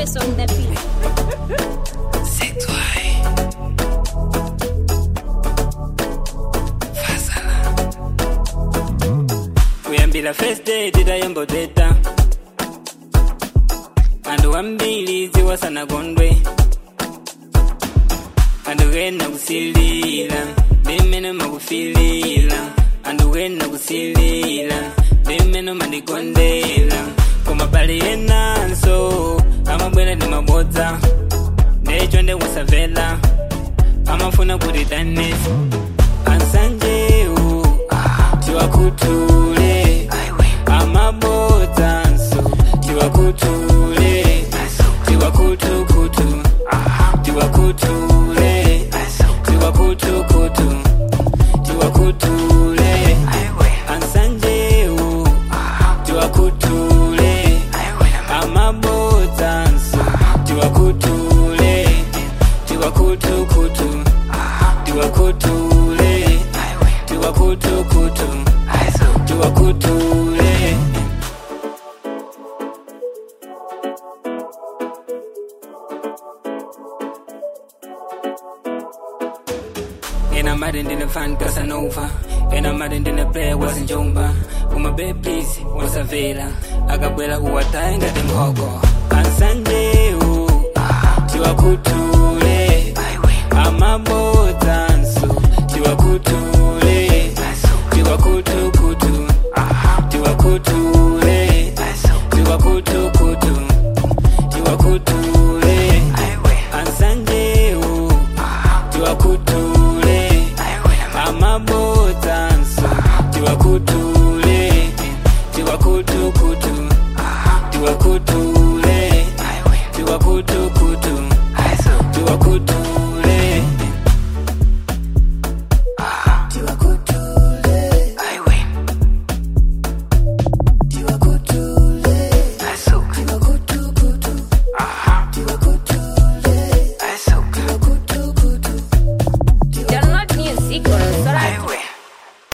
Julius on the beat. kuyambira first day tidayemboteta anthu wambiri ziwasana kondwe anthu kena kusilira ndimene makufilira anthu kena kusilira ndimene mandikondera koma pali enanso amabwera ndi mabodza ndecho ndikusamvera amafuna kuti tanesi ansanjewu tiwakhuthule amabodzanso tiwakhuthule tiwakhuthukhuthu tiwakhuthule tiwakhuthukhuthu tiwakhuthule ansanjewu tiwakhuthule amabodzanso tiwakhuthule tiwakhuthukhuthu tiwakhuthule tiwakhuthukhuthu tiwakhuthule And I'm out in the fan Casanova And I'm out in the player was in Jumba Uma be please wasavela akabwela uwataye ngati mhogo ansanjewu tiwakhutule amabodzanso tiwakhutule